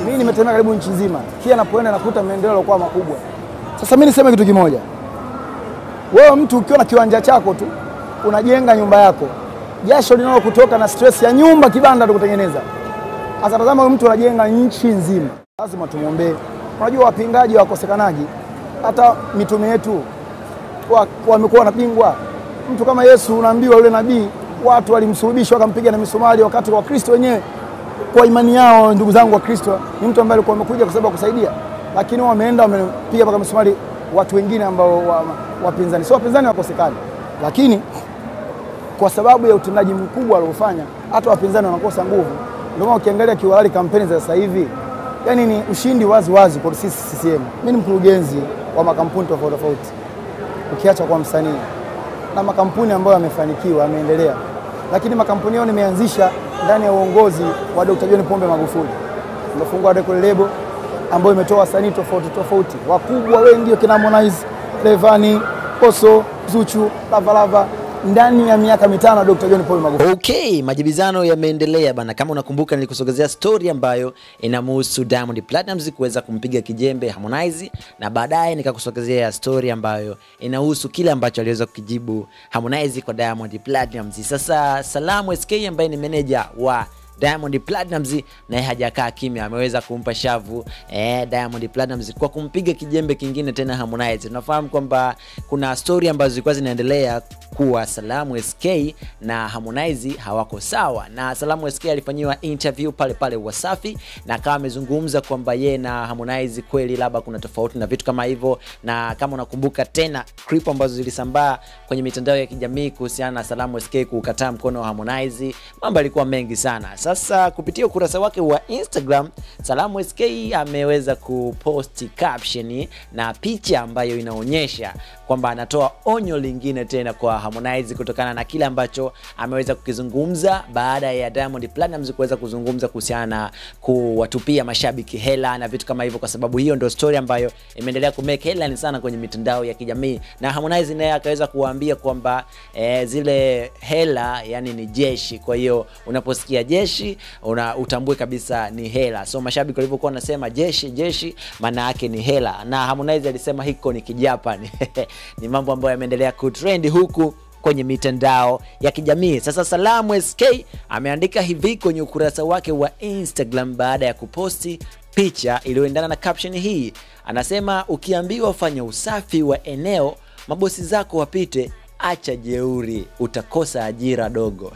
Mimi nimetembea karibu nchi nzima, kila napoenda nakuta maendeleo yalikuwa makubwa. Sasa mimi niseme kitu kimoja, wewe mtu ukiwa na kiwanja chako tu unajenga nyumba yako, jasho linalo kutoka na stress ya nyumba kibanda tu kutengeneza. Sasa tazama, huyu mtu anajenga nchi nzima, lazima tumwombee. Unajua wapingaji wakosekanaji, hata mitume yetu wa- wamekuwa wanapingwa. Mtu kama Yesu unaambiwa yule nabii watu walimsulubisha wakampiga na misumari, wakati Wakristo wenyewe kwa imani yao, ndugu zangu wa Kristo, ni mtu ambaye alikuwa amekuja kwa sababu ya kusaidia, lakini wao wameenda wamepiga mpaka misumari watu wengine ambao wa- wapinzani, sio wapinzani wakosekani, lakini kwa sababu ya utendaji mkubwa aliofanya, hata wapinzani wanakosa nguvu. Ndio maana ukiangalia kiwalali kampeni za sasa hivi, yani ni ushindi wazi wazi kwa sisi CCM. Mimi ni mkurugenzi wa makampuni tofauti tofauti, ukiacha kwa msanii na makampuni ambayo yamefanikiwa yameendelea, lakini makampuni yao nimeanzisha ndani ya uongozi wa Dr. John Pombe Magufuli. Nimefungua record label ambayo imetoa wasanii tofauti tofauti wakubwa wengi, kina Harmonize, Rayvanny, Oso, Zuchu, Lavalava ndani ya miaka mitano ya Dr. John Pombe Magufuli. Okay, majibizano yameendelea bana. Kama unakumbuka, nilikusogezea story ambayo inamhusu Diamond Platnumz kuweza kumpiga kijembe Harmonize, na baadaye nikakusogezea story ambayo inahusu kile ambacho aliweza kukijibu Harmonize kwa Diamond Platnumz. Sasa Salamu SK ambaye ni meneja wa Diamond Platnumz naye hajakaa kimya, ameweza kumpa shavu eh, Diamond Platnumz kwa kumpiga kijembe kingine tena Harmonize. Tunafahamu kwamba kuna story ambazo zilikuwa zinaendelea kuwa Salamu SK na Harmonize hawako sawa, na Salamu SK alifanyiwa interview pale pale Wasafi na akawa amezungumza kwamba ye na Harmonize kweli labda kuna tofauti na vitu kama hivyo, na kama unakumbuka tena clip ambazo zilisambaa kwenye mitandao ya kijamii kuhusiana na Salamu SK kukataa mkono wa Harmonize, mambo yalikuwa mengi sana. Sasa kupitia ukurasa wake wa Instagram, Salamu SK ameweza kuposti caption na picha ambayo inaonyesha kwamba anatoa onyo lingine tena kwa Harmonize kutokana na kile ambacho ameweza kukizungumza baada ya Diamond Platnumz kuweza kuzungumza kuhusiana na kuwatupia mashabiki hela na vitu kama hivyo, kwa sababu hiyo ndio story ambayo imeendelea kumake headline sana kwenye mitandao ya kijamii, na Harmonize naye akaweza kuwaambia kwamba eh, zile hela yani ni jeshi, kwa hiyo unaposikia jeshi una, utambue kabisa ni hela. So mashabiki walivyokuwa wanasema jeshi jeshi, maana yake ni hela, na Harmonize alisema hiko ni kijapani ni mambo ambayo yameendelea kutrend huku kwenye mitandao ya kijamii. Sasa Salamu SK ameandika hivi kwenye ukurasa wake wa Instagram baada ya kuposti picha iliyoendana na caption hii. Anasema ukiambiwa fanya usafi wa eneo, mabosi zako wapite acha jeuri, utakosa ajira dogo.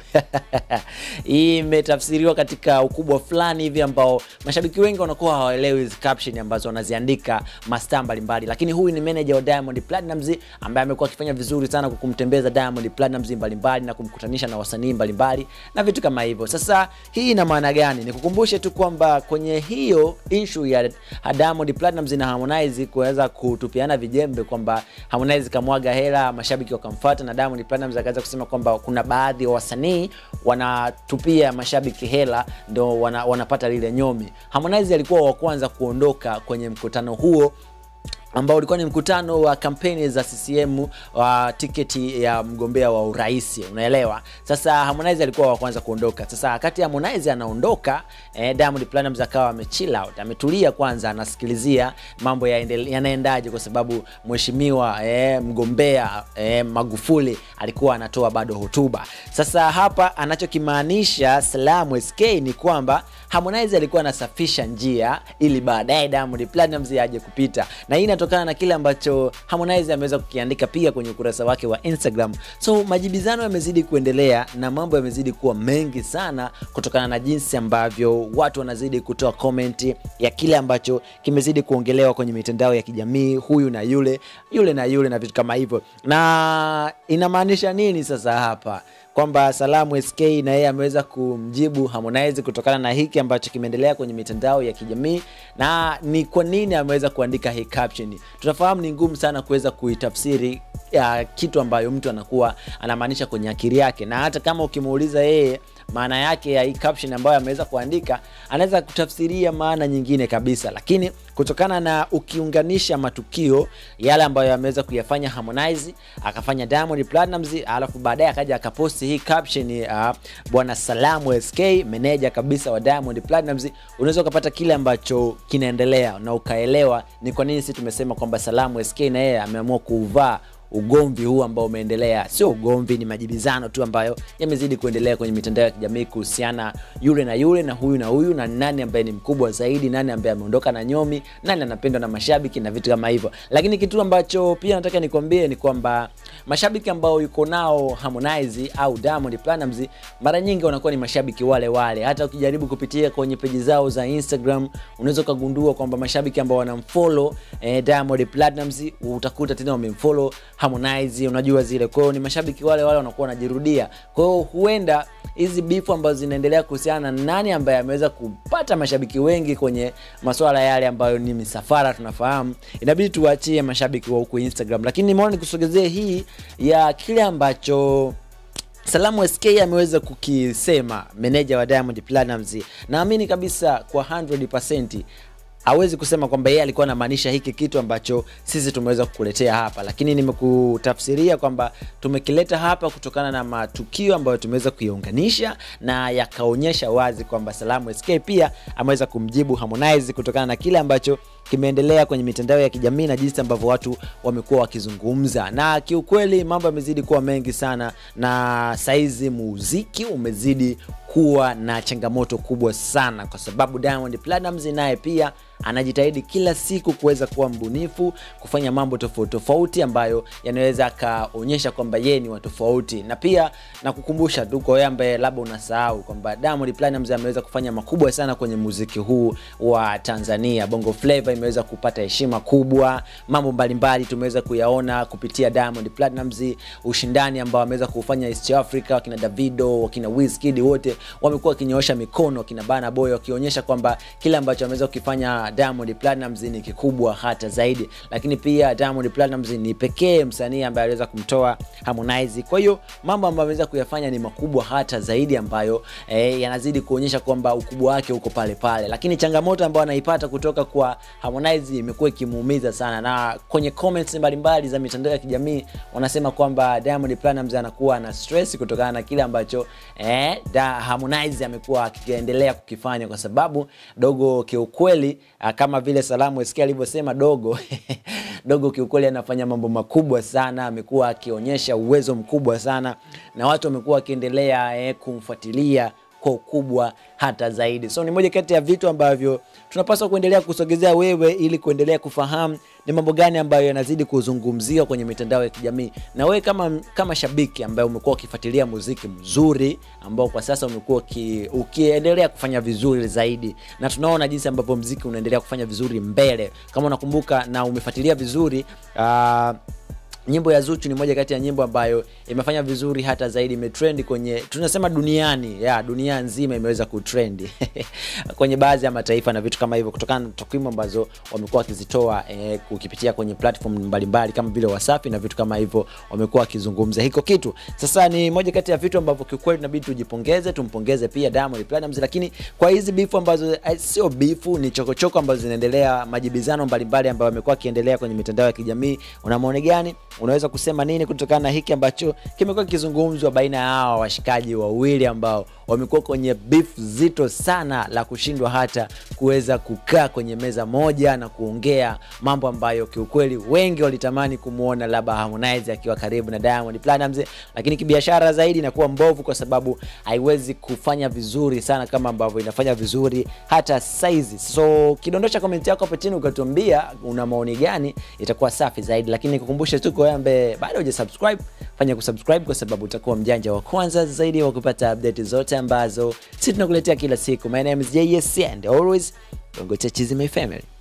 Hii imetafsiriwa katika ukubwa fulani hivi ambao mashabiki wengi wanakuwa hawaelewi hizi caption ambazo wanaziandika mastaa mbalimbali, lakini huyu ni manager wa Diamond Platnumz ambaye amekuwa akifanya vizuri sana kwa kumtembeza Diamond Platnumz mbalimbali na kumkutanisha na wasanii mbalimbali na vitu kama hivyo. Sasa hii ina maana gani? Nikukumbushe tu kwamba kwenye hiyo issue ya Diamond Platnumz na Harmonize kuweza kutupiana vijembe kwamba Harmonize kamwaga hela, mashabiki wakamfuata na Diamond Platnumz akaweza kusema kwamba kuna baadhi ya wasanii wanatupia mashabiki hela ndo wana, wanapata lile nyomi. Harmonize alikuwa wa kwanza kuondoka kwenye mkutano huo ambao ulikuwa ni mkutano wa kampeni za CCM wa tiketi ya mgombea wa urais, unaelewa. Sasa Harmonize alikuwa wa kwanza kuondoka. Sasa wakati Harmonize anaondoka, eh, Diamond Platnumz akawa ame chill out, ametulia kwanza, anasikilizia mambo yaendele- yanaendaje, kwa sababu mheshimiwa eh, mgombea eh, Magufuli alikuwa anatoa bado hotuba. Sasa hapa anachokimaanisha Salamu SK ni kwamba Harmonize alikuwa anasafisha njia ili baadaye Diamond Platnumz aje kupita, na hii inatokana na kile ambacho Harmonize ameweza kukiandika pia kwenye ukurasa wake wa Instagram. So majibizano yamezidi kuendelea na mambo yamezidi kuwa mengi sana kutokana na jinsi ambavyo watu wanazidi kutoa comment ya kile ambacho kimezidi kuongelewa kwenye mitandao ya kijamii, huyu na yule, yule na yule na vitu kama hivyo. Na inamaanisha nini sasa hapa? kwamba Salamu SK na yeye ameweza kumjibu Harmonize kutokana na hiki ambacho kimeendelea kwenye mitandao ya kijamii, na ni kwa nini ameweza kuandika hii caption. Tunafahamu ni ngumu sana kuweza kuitafsiri ya kitu ambayo mtu anakuwa anamaanisha kwenye akili yake, na hata kama ukimuuliza yeye maana yake ya hii caption ambayo ameweza kuandika anaweza kutafsiria maana nyingine kabisa lakini kutokana na ukiunganisha matukio yale ambayo ameweza kuyafanya Harmonize akafanya Diamond Platnumz alafu baadaye akaja akaposti hii caption uh, bwana Salamu SK meneja kabisa wa Diamond Platnumz unaweza ukapata kile ambacho kinaendelea na ukaelewa ni kwa nini sisi tumesema kwamba Salamu SK na yeye ameamua kuuvaa ugomvi huu ambao umeendelea sio ugomvi ni majibizano tu ambayo yamezidi kuendelea kwenye mitandao ya kijamii kuhusiana yule na yule na huyu na huyu na nani ambaye ni mkubwa zaidi nani ambaye ameondoka na nyomi nani anapendwa na mashabiki na vitu kama hivyo lakini kitu ambacho pia nataka nikwambie ni kwamba mashabiki ambao yuko nao Harmonize au Diamond Platnumz mara nyingi wanakuwa ni mashabiki wale wale hata ukijaribu kupitia kwenye peji zao za Instagram unaweza ukagundua kwamba mashabiki ambao wanamfollow eh, Diamond Platnumz utakuta tena wamemfollow Harmonize unajua zile kwa hiyo ni mashabiki wale wale wanakuwa wanajirudia kwa hiyo huenda hizi bifu ambazo zinaendelea kuhusiana na nani ambaye ameweza kupata mashabiki wengi kwenye masuala yale ambayo ni misafara tunafahamu inabidi tuwaachie mashabiki wa huku Instagram lakini nimeona nikusogezee hii ya kile ambacho Salamu SK ameweza kukisema meneja wa Diamond Platnumz. Naamini kabisa kwa 100% hawezi kusema kwamba yeye alikuwa anamaanisha hiki kitu ambacho sisi tumeweza kukuletea hapa, lakini nimekutafsiria kwamba tumekileta hapa kutokana na matukio ambayo tumeweza kuiunganisha na yakaonyesha wazi kwamba Salamu SK pia ameweza kumjibu Harmonize kutokana na kile ambacho kimeendelea kwenye mitandao ya kijamii na jinsi ambavyo watu wamekuwa wakizungumza, na kiukweli mambo yamezidi kuwa mengi sana, na saizi muziki umezidi kuwa na changamoto kubwa sana, kwa sababu Diamond Platnumz naye pia anajitahidi kila siku kuweza kuwa mbunifu, kufanya mambo tofauti tofauti ambayo yanaweza akaonyesha kwamba yeye ni wa tofauti. Na pia nakukumbusha tu kwa wewe ambaye labda unasahau kwamba Diamond Platnumz ameweza kufanya makubwa sana kwenye muziki huu wa Tanzania. Bongo Flava imeweza kupata heshima kubwa, mambo mbalimbali tumeweza kuyaona kupitia Diamond Platnumz, ushindani ambao ameweza kufanya East Africa, wakina Davido, wakina Wizkid wote wamekuwa wakinyoosha mikono, wakina Burna Boy wakionyesha kwamba kile ambacho ameweza kukifanya Diamond Platnumz ni kikubwa hata zaidi, lakini pia Diamond Platnumz ni pekee msanii ambaye aliweza kumtoa Harmonize. Kwa hiyo mambo ambayo ameweza kuyafanya ni makubwa hata zaidi, ambayo eh, yanazidi kuonyesha kwamba ukubwa wake uko pale pale, lakini changamoto ambayo anaipata kutoka kwa Harmonize imekuwa ikimuumiza sana, na kwenye comments mbalimbali za mitandao ya kijamii wanasema kwamba Diamond Platnumz anakuwa na stress kutokana na kile ambacho eh, da Harmonize amekuwa akiendelea kukifanya, kwa sababu dogo kiukweli kama vile Salamu SK alivyosema dogo dogo kiukweli anafanya mambo makubwa sana, amekuwa akionyesha uwezo mkubwa sana na watu wamekuwa wakiendelea eh, kumfuatilia kwa ukubwa hata zaidi. So ni moja kati ya vitu ambavyo tunapaswa kuendelea kusogezea wewe ili kuendelea kufahamu ni mambo gani ambayo yanazidi kuzungumziwa kwenye mitandao ya kijamii, na wewe kama, kama shabiki ambaye umekuwa ukifuatilia muziki mzuri ambao kwa sasa umekuwa ukiendelea kufanya vizuri zaidi, na tunaona jinsi ambavyo muziki unaendelea kufanya vizuri mbele. Kama unakumbuka na umefuatilia vizuri uh, nyimbo ya Zuchu ni moja kati ya nyimbo ambayo imefanya vizuri hata zaidi, imetrend kwenye tunasema duniani ya dunia nzima imeweza kutrend kwenye baadhi ya mataifa na vitu kama hivyo, kutokana na takwimu ambazo wamekuwa wakizitoa eh, kukipitia kwenye platform mbalimbali kama vile Wasafi na vitu kama hivyo, wamekuwa wakizungumza hiko kitu. Sasa ni moja kati ya vitu ambavyo kiukweli inabidi tujipongeze, tumpongeze pia Diamond Platnumz, lakini kwa hizi bifu ambazo eh, sio bifu, ni chokochoko ambazo zinaendelea, majibizano mbalimbali ambayo yamekuwa akiendelea kwenye mitandao ya kijamii, una maoni gani? unaweza kusema nini kutokana na hiki ambacho kimekuwa kikizungumzwa baina ya hawa washikaji wawili ambao wamekuwa kwenye beef zito sana la kushindwa hata kuweza kukaa kwenye meza moja na kuongea mambo ambayo kiukweli wengi walitamani kumwona labda Harmonize akiwa karibu na Diamond Platnumz, lakini kibiashara zaidi inakuwa mbovu kwa sababu haiwezi kufanya vizuri sana kama ambavyo inafanya vizuri hata saizi. So kidondosha komenti yako hapo chini ukatuambia una maoni gani, itakuwa safi zaidi, lakini nikukumbushe tu kwa ambaye bado hujasubscribe fanya kusubscribe kwa sababu utakuwa mjanja wa kwanza zaidi wa kupata update zote ambazo sisi tunakuletea kila siku. My name is JS and always Bongo Chachizi my family.